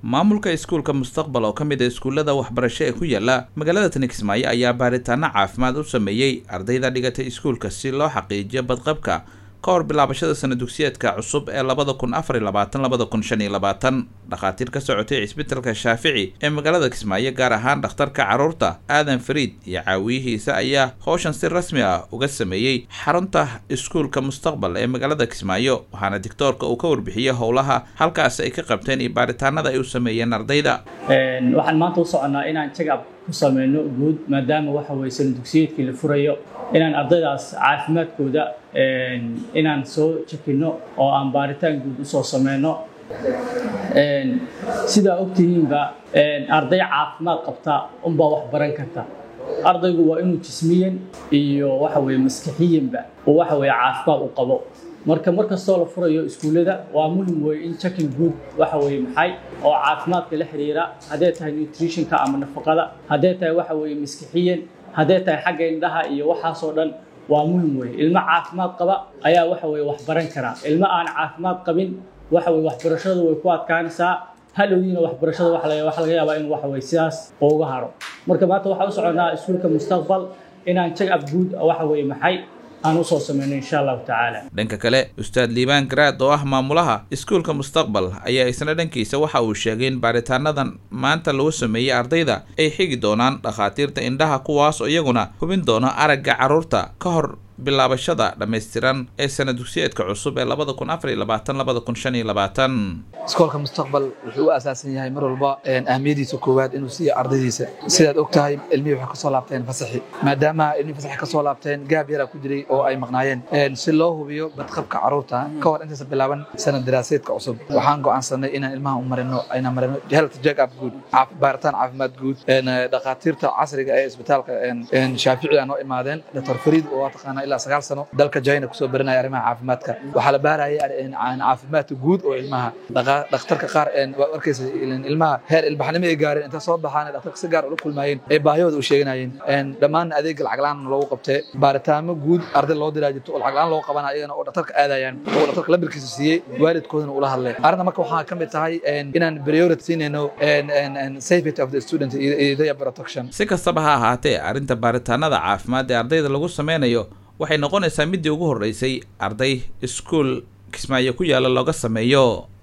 maamulka iskuulka mustaqbal oo ka mid a iskuullada waxbarasho ee ku yaala magaalada tani kismaayo ayaa baaritaano caafimaad u sameeyey ardayda dhigatay iskuulka si loo xaqiijiyo badqabka ka hor bilaabashada sana dugsiyeedka cusub ee labada kun afar iyo labaatan labada kun shan iyo labaatan dhakhaatiir ka socotay cisbitalka shaafici ee magaalada kismaayo gaar ahaan dhakhtarka carruurta aadan fariid iyo caawiyihiisa ayaa howshan si rasmi ah uga sameeyey xarunta iskuulka mustaqbal ee magaalada kismaayo waxaana dictoorka uu ka warbixiyey howlaha halkaas ay ka qabteen iyo baaritaanada ay u sameeyeen ardayda waxaan maanta u soconnaa inaan jagab ku sameyno guud maadaama waxa weye sana dugsiyeedkii la furayo inaan ardaydaas caafimaadkooda inaan soo jekino oo aan baaritaan guud usoo sameyno sidaa ogtihiinba arday caafimaad qabta unbaa wax baran karta ardaygu waa inuu jismiyan iyo waxa weye maskixiyanba uu waxa weye caafimaad u qabo marka mar kastoo la furayo iskuullada waa muhim weye in checking good waxa weye maxay oo caafimaadka la xiriira hadday tahay nutritionka ama nafaqada hadday tahay waxa weye maskixiyan hadday tahay xagga indhaha iyo waxaasoo dhan waa muhim weye ilmo caafimaad qaba ayaa waxa weye wax baran karaa ilmo aan caafimaad qabin waxa weye waxbarashadu way ku adkaanaysaa hadhowdiina waxbarashada waxa laga yaabaa in waxa weye sidaas uga haro marka maanta waxaan u soconnaa iskuulka mustaqbal inaan check up good waxa weye maxay aan usoo sameyno insha allahu tacaala dhanka kale ustaad liibaan garaad oo ah maamulaha iskuulka mustaqbal ayaa isna dhankiisa waxa uu sheegay in baaritaanadan maanta lagu sameeyey ardayda ay xigi doonaan dhakhaatiirta indhaha kuwaas oo iyaguna hubin doona aragga carruurta ka hor bilaabashada dhammaystiran ee sana dugsiyeedka cusub ee labada kun afar iyo labaatan labada kun shan iyo labaatan iskoolka mustaqbal wuxuu u asaasan yahay mar walba ahmiyadiisa koowaad inuu siiyo ardaydiisa sidaad og tahay ilmihii waxay kasoo laabteen fasaxi maadaama ilmihii fasaxi kasoo laabteen gaab yaraa ku jiray oo ay maqnaayeen si loo hubiyo badqabka carruurta ka hor intaysa bilaaban sana daraaseedka cusub waxaan go'aansanay inaan ilmaha u marino ayna marino health check up guud baaritaan caafimaad guud dhakhaatiirta casriga ee isbitaalka shaafici aa noo imaadeen dr fariid oo taqaana ilaa sagaal sano dalka china kusoo baranaya arrimaha caafimaadka waxaa la baarayay caafimaadka guud oo ilmaha dhakhtarka qaar waa arkaysa ilmaha heer ilbaxnimo ay gaareen inta soo baxaan dhakhtarka si gaar ula kulmaayeen ee baahiyooda u sheeganayeen dhammaan adeega lacag la'aan loogu qabtee baaritaamo guud arday loo diraa jirto oo lacag la'aan loogu qabanaya iyagana oo dhakhtarka aadayaan oo dhakhtarka labirkiisa siiyey waalidkoodana ula hadlay arrinta marka waxaa ka mid tahay inaan priority siinayno safety of the student iyo their protection si kastaba ha ahaatee arrinta baaritaanada caafimaad ee ardayda lagu sameynayo waxay noqonaysaa middii ugu horreysay arday iskuul kismaayo ku yaalla looga sameeyo